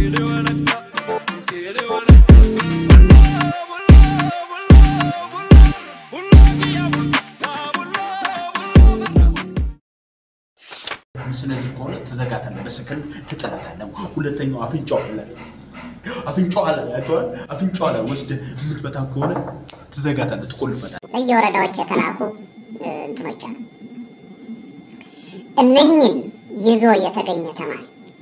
ስነጅር ከሆነ ትዘጋታለህ፣ በሰከንድ ትጥላታለህ። ሁለተኛው አፍንጫዋ ላይ አፍንጫዋ ላይ አይተዋል። አፍንጫዋ ላይ ወስደህ የምትመታ ከሆነ ትዘጋታለህ፣ ትቆልፈታለህ። ለየወረዳዎች የተላኩ እንትኖች አሉ። እነኝን ይዞ የተገኘ ተማሪ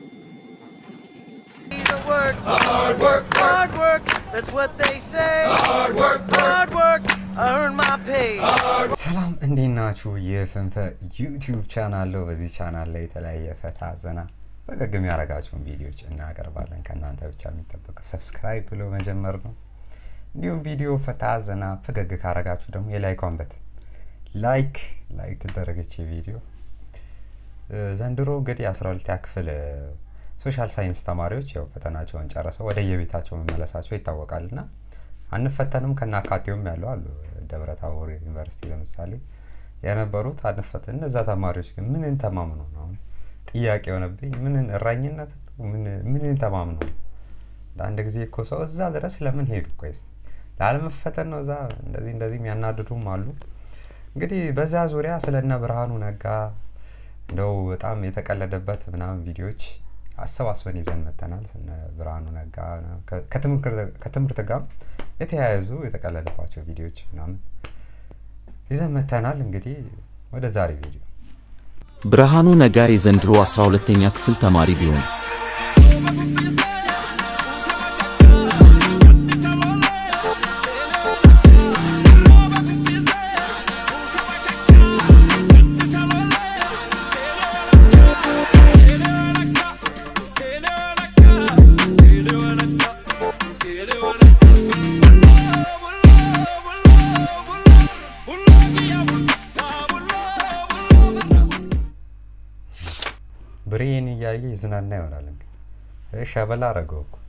Hard work, hard work, that's what they say. Hard work, hard work, I earn my pay. ሰላም እንዴት ናችሁ? የፍንፈ ዩቲዩብ ቻናል ነው። በዚህ ቻናል ላይ የተለያየ ፈታ ዘና ፈገግ የሚያደርጋቸውን ቪዲዮዎች እናቀርባለን። ከእናንተ ብቻ የሚጠበቀው ሰብስክራይብ ብሎ መጀመር ነው። እንዲሁም ቪዲዮ ፈታ ዘና ፈገግ ካረጋችሁ ደግሞ የላይኳን በተን ላይክ ላይክ ትደረገች ቪዲዮ ዘንድሮ እንግዲህ አስራ ሁለተኛ ክፍል ሶሻል ሳይንስ ተማሪዎች ያው ፈተናቸውን ጨርሰው ወደ የቤታቸው መመለሳቸው ይታወቃል እና አንፈተንም ከናካቴውም ያለው አሉ ደብረ ታቦር ዩኒቨርሲቲ ለምሳሌ የነበሩት አንፈተን እነዛ ተማሪዎች ግን ምንን ተማምኖ ነው አሁን ጥያቄ የሆነብኝ ምንን እራኝነት ምን- ምንን ተማምኖ ነው ለአንድ ጊዜ እኮ ሰው እዛ ድረስ ለምን ሄዱ ቆይስ ላለመፈተን ነው እዛ እንደዚህ እንደዚህ የሚያናድዱም አሉ እንግዲህ በዛ ዙሪያ ስለነ ብርሃኑ ነጋ እንደው በጣም የተቀለደበት ምናምን ቪዲዮዎች አሰባስበን ይዘን መተናል ስነ ብርሃኑ ነጋ ከ- ከትምህርት- ከትምህርት ጋር የተያያዙ የተቀለደባቸው ቪዲዮዎች ምናምን ይዘን መተናል እንግዲህ ወደ ዛሬ ቪዲዮ ብርሃኑ ነጋ የዘንድሮ 12ኛ ክፍል ተማሪ ቢሆን ብሬን እያየ ይዝናና ይሆናል እንግዲህ ይህ ሸበላ አረገው እኮ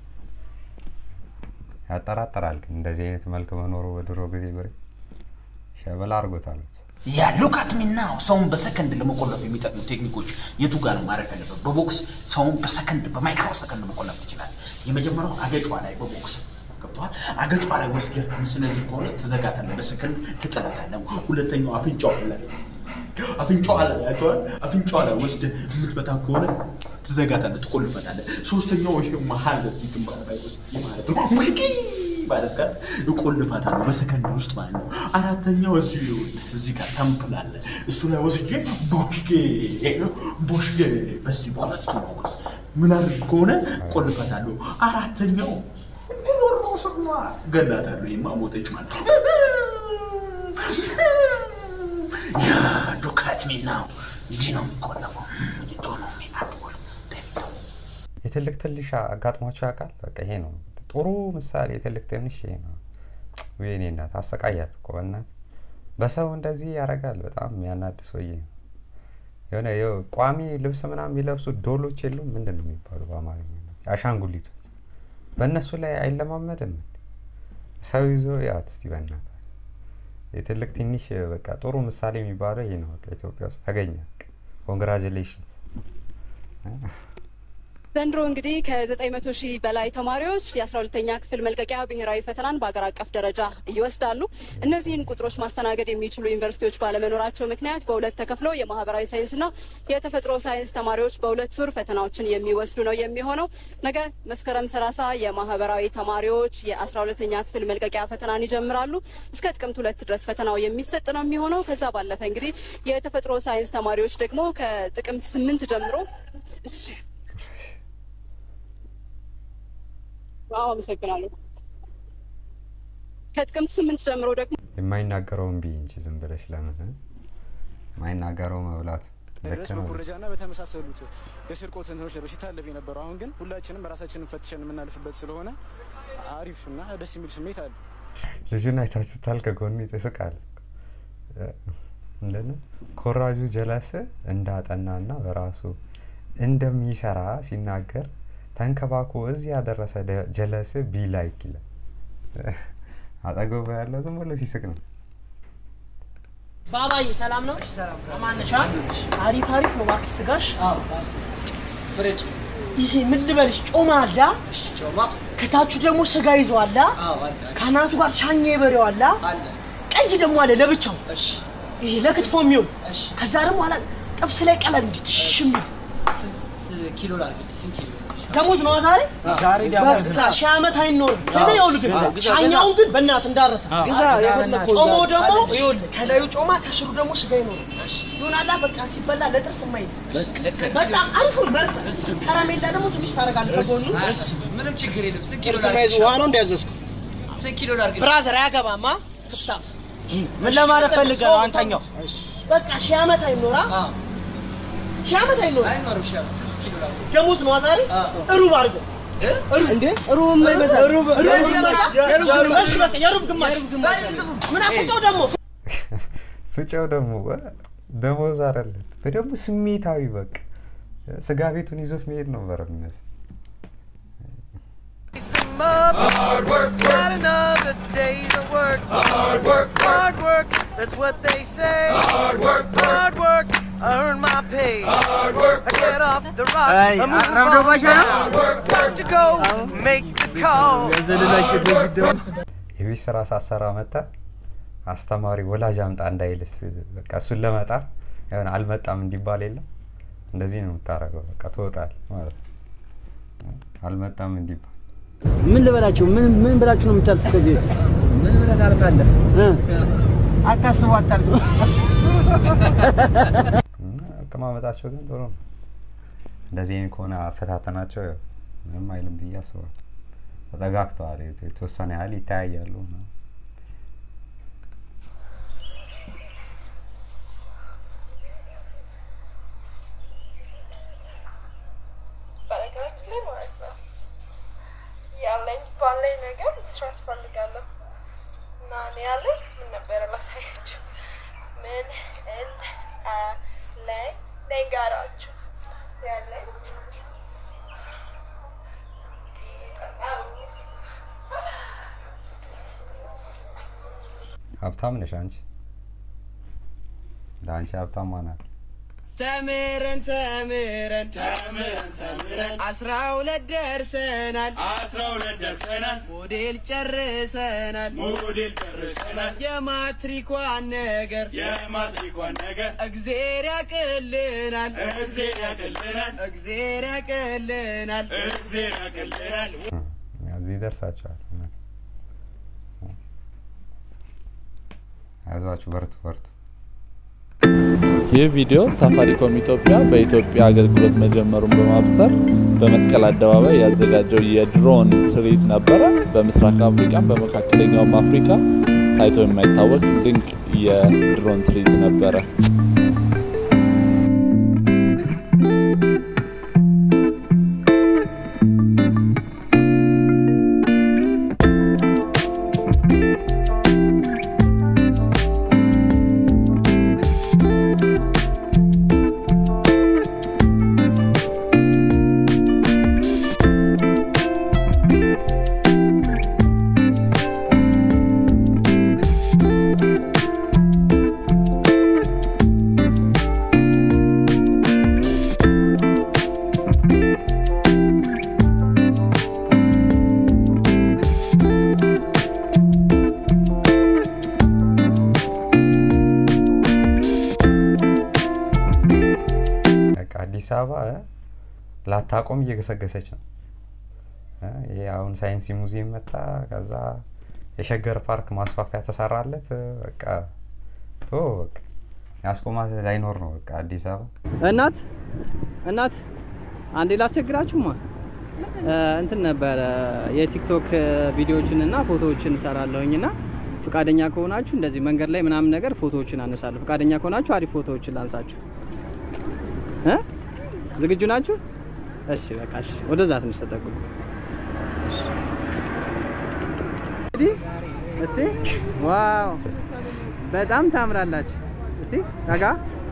ያጠራጠራል ግን እንደዚህ አይነት መልክ መኖሩ በድሮ ጊዜ ብሬ ሸበላ አርጎታል ያ ሉካት ሚናው ሰውን በሰከንድ ለመቆለፍ የሚጠቅሙ ቴክኒኮች የቱ ጋር ነው ማድረግ ያለበት? በቦክስ ሰውን በሰከንድ በማይክሮ ሰከንድ መቆለፍ ትችላል። የመጀመሪያው አገጯ ላይ በቦክስ ገብተዋል። አገጯ ላይ ወስደህ ምስነጅር ከሆነ ትዘጋታለህ፣ በሰከንድ ትጥላታለህ። ሁለተኛው አፍንጫዋ ላይ አፍንጫዋ ላይ አይተዋል። አፍንጫዋ ላይ ወስደህ የምትመታ ከሆነ ትዘጋታለህ፣ ትቆልፈታለህ። ሶስተኛው ይሄ መሀል እዚህ ግንባር ላይ ወስደህ ማለት ነው ሙሽኪ ማለት ጋር እቆልፋታለሁ በሰከንድ ውስጥ ማለት ነው። አራተኛው እዚህ ይኸውልህ እዚህ ጋር ተምፕል አለ። እሱ ላይ ወስጄ ቦሽጌ ቦሽጌ በዚህ በሁለቱ ነው ምን አድርግ ከሆነ ቆልፈታለሁ። አራተኛው ጉሮሮ ስማ ገላታለሁ። ይማ ሞተች ማለት ነው። ያ ዱካት ሚናው እንዲህ ነው የሚቆለፈው። እንዲህ ነው የሚናቆል የትልቅ ትንሽ አጋጥሟቸው ያውቃል በቃ ይሄ ነው ጥሩ ምሳሌ የትልቅ ትንሽ ይሄ ነው ወይኔ እናት አሰቃያት እኮ በእናት በሰው እንደዚህ ያደርጋል በጣም የሚያናድ ሰውዬ ነው የሆነ የው ቋሚ ልብስ ምናምን የሚለብሱ ዶሎች የሉም ምንድን ነው የሚባሉ በአማርኛ አሻንጉሊቱ በእነሱ ላይ አይለማመድም እንዴ? ሰው ይዞ ያት እስቲ በእናት የትልቅ ትንሽ በቃ ጥሩ ምሳሌ የሚባለው ይሄ ነው በቃ ኢትዮጵያ ውስጥ ተገኘ ኮንግራጁሌሽንስ ዘንድሮ እንግዲህ ከ900 ሺህ በላይ ተማሪዎች የ12ተኛ ክፍል መልቀቂያ ብሔራዊ ፈተናን በአገር አቀፍ ደረጃ ይወስዳሉ። እነዚህን ቁጥሮች ማስተናገድ የሚችሉ ዩኒቨርሲቲዎች ባለመኖራቸው ምክንያት በሁለት ተከፍለው የማህበራዊ ሳይንስና የተፈጥሮ ሳይንስ ተማሪዎች በሁለት ዙር ፈተናዎችን የሚወስዱ ነው የሚሆነው። ነገ መስከረም 30 የማህበራዊ ተማሪዎች የ12ተኛ ክፍል መልቀቂያ ፈተናን ይጀምራሉ። እስከ ጥቅምት ሁለት ድረስ ፈተናው የሚሰጥ ነው የሚሆነው። ከዛ ባለፈ እንግዲህ የተፈጥሮ ሳይንስ ተማሪዎች ደግሞ ከጥቅምት ስምንት ጀምሮ እሺ አዎ አመሰግናለሁ። ከጥቅምት ስምንት ጀምሮ ደግሞ የማይናገረውን ቢ እንጂ ዝም ብለሽ ለምን እ? የማይናገረው መብላት ልክ ድረስ ነው በኩረጃና በተመሳሰሉት የስርቆት እንትኖች ነበር ሲታለፍ የነበረው። አሁን ግን ሁላችንም ራሳችንን ፈትሸን የምናልፍበት ስለሆነ አሪፍ እና ደስ የሚል ስሜት አለ። ልጁን አይታችሁታል ከጎኑ ይስቃል እንደነ ኮራጁ ጀለስ እንዳጠናና በራሱ እንደሚሰራ ሲናገር ተንከባኮ እዚህ ያደረሰ ደ- ጀለስ ቢ ላይክ ይላል አጠገቡ ያለው ዝም ብሎ ሲስቅ ነው ባባዬ ሰላም ነው? አማን ነሽ? አሪፍ አሪፍ ነው። እባክሽ ስጋሽ ይሄ ምን ልበልሽ ጮማ አለ ጮማ ከታቹ ደግሞ ስጋ ይዞ አለ አዎ አለ ከአናቱ ጋር ሻኛ የበሬው አለ አለ ቀይ ደግሞ አለ ለብቻው እሺ ይሄ ለክትፎ የሚሆን እሺ ከዛ ደግሞ አላ ጥብስ ላይ ቀለም እንዴት ሽም ስንት ኪሎ ላድርግልሽ? ስንት ኪሎ ደሞዝ ነው ዛሬ ዛሬ በቃ ሺህ ዓመት አይኖርም ስለ ይኸውልህ ግን ሻኛውን ግን በእናትህ እንዳረሳ ግዛ የፈለግከው ጮማው ደግሞ ይኸውልህ ከላዩ ጮማ ከስሩ ደግሞ ስጋ ይኖረው ይሆናላ በቃ ሲበላ ለጥርስ የማይዝ በጣም አሪፉን መርጠህ ከረሜላ ደግሞ ትንሽ ታደርጋለህ ከጎኑ ምንም ችግር የለም። ስንት ኪሎ ጥርስ ማይዝ ላድርግልሽ? ውሃ ነው እንዲያዘዝከው ስንት ኪሎ ላድርግልሽ? ብራዘር አያገባማ ክፍታፍ ምን ለማለት ፈልገህ ነው አንተኛው በቃ ሺህ ዓመት አይኖራ አዎ ሺህ ዓመት አይኖራ አይኖርም። ሺህ ዓመት ስንት ኪሎ ላድርግልሽ? ደሞዝ ነው ዛሬ ሩብ አድርገው እንዴ ሩብ የማይበዛ ሩብ እሺ በቃ የሩብ ግማሽ ምን አፍጫው ደግሞ ፍጨው ደግሞ ደሞዝ አይደለም በደግሞ ስሜታዊ በቃ ስጋ ቤቱን ይዞት መሄድ ነበር የሚመስል Some up. Hard work, Not another day's of work. Hard work, hard work. That's what they say. Hard work, hard work. I earn my pay. Hard work. I get off the rock. Hey, I move አራምዶ on. ባሻ ነው? Hard work, work to go. Make the call. ያዘልላቸው በዚህ ደግሞ የቤት ስራ ሳሰራ መጣ አስተማሪ ወላጅ አምጣ እንዳይልስ በቃ እሱን ለመጣር የሆነ አልመጣም እንዲባል የለም እንደዚህ ነው የምታደርገው በቃ ትወጣል ማለት ነው አልመጣም እንዲባል ምን ልበላችሁ? ምን ምን ብላችሁ ነው የምታልፉት ከዚህ ቤት? ምን ብለህ ታልፋለህ? አታስቡ፣ አታልፉ። እና አቀማመጣቸው ግን ጥሩ ነው እንደዚህ አይነት ከሆነ አፈታተናቸው ያው ምንም አይልም ብዬ አስባለሁ ተጠጋግተዋል የት- የተወሰነ ያህል ይተያያሉ ምናምን። በነገራችን ላይ ማለት ነው ያለኝ ባለኝ ነገር መስራት ፈልጋለሁ እና እኔ ያለኝ ምን ነበረ ላሳያችሁ ምን እንዳለኝ ልንገራችሁ ያለኝ ሀብታም ነሽ አንቺ ለአንቺ ሀብታም ማናት ተምረን ተምረን ተምረን ተምረን አስራ ሁለት ደርሰናል አስራ ሁለት ደርሰናል ሞዴል ጨርሰናል ሞዴል ጨርሰናል የማትሪኳን ነገር የማትሪኳን ነገር እግዜር ያቅልናል እግዜር ያቅልናል እግዜር ያቅልናል እግዜር ያቅልናል እዚህ ደርሳችኋል እውነት። አይዟችሁ በርቱ በርቱ ይህ ቪዲዮ ሳፋሪኮም ኢትዮጵያ በኢትዮጵያ አገልግሎት መጀመሩን በማብሰር በመስቀል አደባባይ ያዘጋጀው የድሮን ትርኢት ነበረ። በምስራቅ አፍሪካም በመካከለኛውም አፍሪካ ታይቶ የማይታወቅ ድንቅ የድሮን ትርኢት ነበረ። በቃ አዲስ አበባ እ፣ ላታቆም እየገሰገሰች ነው እ፣ ይሄ አሁን ሳይንስ ሙዚየም መጣ ከዛ የሸገር ፓርክ ማስፋፊያ ተሰራለት እ፣ በቃ ቶ በቃ ያስቆማት ላይኖር ነው በቃ አዲስ አበባ እናት እናት አንዴ ላስቸግራችሁማ እ፣ እንትን ነበረ የቲክቶክ ቪዲዮዎችን እና ፎቶዎችን እሰራለሁኝ እና ፈቃደኛ ከሆናችሁ እንደዚህ መንገድ ላይ ምናምን ነገር ፎቶዎችን አነሳለሁ። ፈቃደኛ ከሆናችሁ አሪፍ ፎቶዎችን ላንሳችሁ እ ዝግጁ ናችሁ? እሺ በቃ እሺ፣ ወደዛ ትንሽ ተጠጉ። እሺ። እንግዲህ እስቲ ዋው በጣም ታምራላችሁ። እስቲ ጠጋ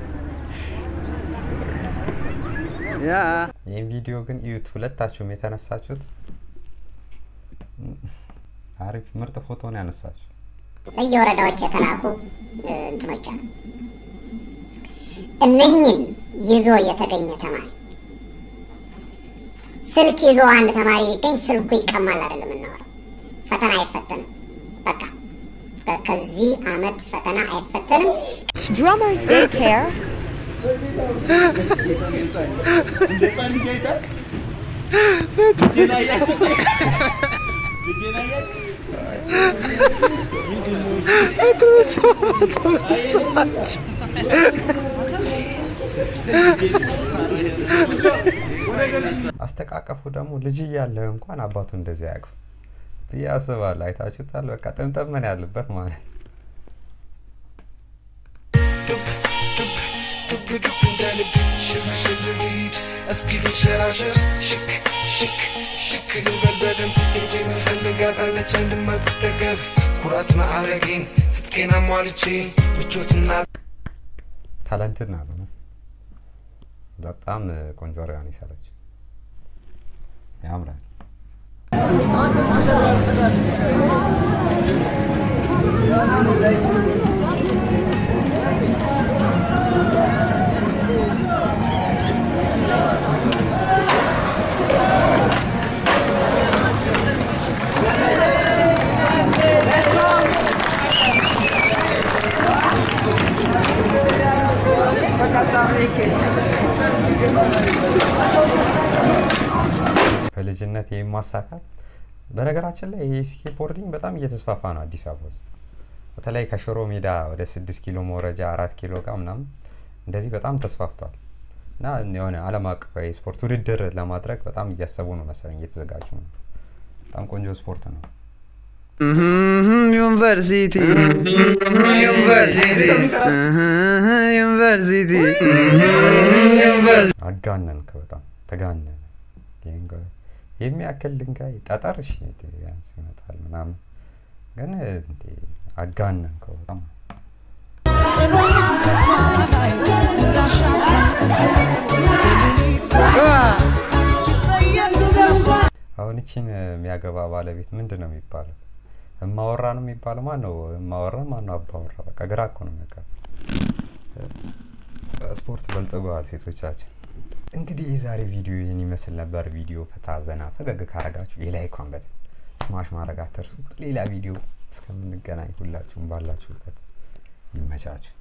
ያ ይህን ቪዲዮ ግን እዩት ሁለታችሁም የተነሳችሁት እ፣ አሪፍ ምርጥ ፎቶ ነው ያነሳችሁ ለየወረዳዎች የተላኩ እ፣ እንትኖች አሉ። እነኝን ይዞ የተገኘ ተማሪ ስልክ ይዞ አንድ ተማሪ ቢገኝ ስልኩ ይቀማል አይደለም የምናወራው። ፈተና አይፈተንም። በቃ ከ- ከዚህ አመት ፈተና አይፈተንም። Drummers Daycare. አስተቃቀፉ ደግሞ ልጅ እያለ እንኳን አባቱ እንደዚህ አያውቅም ብዬ አስባለሁ። አይታችሁታል። በቃ ጥምጥምን ያለበት ማለት ነው። እስኪ ልሸራሸር ሽክ ሽክ ሽክ ልበል በደንብ እንጂ መፈልጋታለች እንድማትጠገብ ኩራት ማዕረጌን ትጥቄን አሟልቼ ምቾትና ታለንትድ ናት። እውነት በጣም ቆንጆ አርጋን ይሰራች ያምራል። በልጅነት ይህን ማሳካት በነገራችን ላይ ይህ ስኬትቦርዲንግ በጣም እየተስፋፋ ነው አዲስ አበባ ውስጥ በተለይ ከሽሮ ሜዳ ወደ ስድስት ኪሎ መውረጃ አራት ኪሎ ጋር ምናምን እንደዚህ በጣም ተስፋፍቷል እና የሆነ ዓለም አቀፋዊ የስፖርት ውድድር ለማድረግ በጣም እያሰቡ ነው መሰለኝ እየተዘጋጁ ነው። በጣም ቆንጆ ስፖርት ነው። ዩኒቨርሲቲ ዩኒቨርሲቲ ዩኒቨርሲቲ ዩኒቨርሲቲ አጋነንክ፣ በጣም ተጋነነ። ድንጋይ የሚያክል ድንጋይ ጠጠር እሺ ቢያንስ ይመጣል ምናምን፣ ግን እንዴ አጋነንከው በጣም። አሁን እቺን የሚያገባ ባለቤት ምንድን ነው የሚባለው? እማወራ ነው የሚባለው? ማን ነው እማወራ? ማን ነው አባወራ? በቃ ግራ እኮ ነው የሚያቀር ስፖርት በልጽገዋል ሴቶቻችን። እንግዲህ የዛሬ ቪዲዮ ይህን ይመስል ነበር። ቪዲዮ ፈታ ዘና ፈገግ ካረጋችሁ የላይኳን በተን ስማሽ ማድረግ አትርሱ። ሌላ ቪዲዮ እስከምንገናኝ ሁላችሁም ባላችሁበት ይመቻችሁ።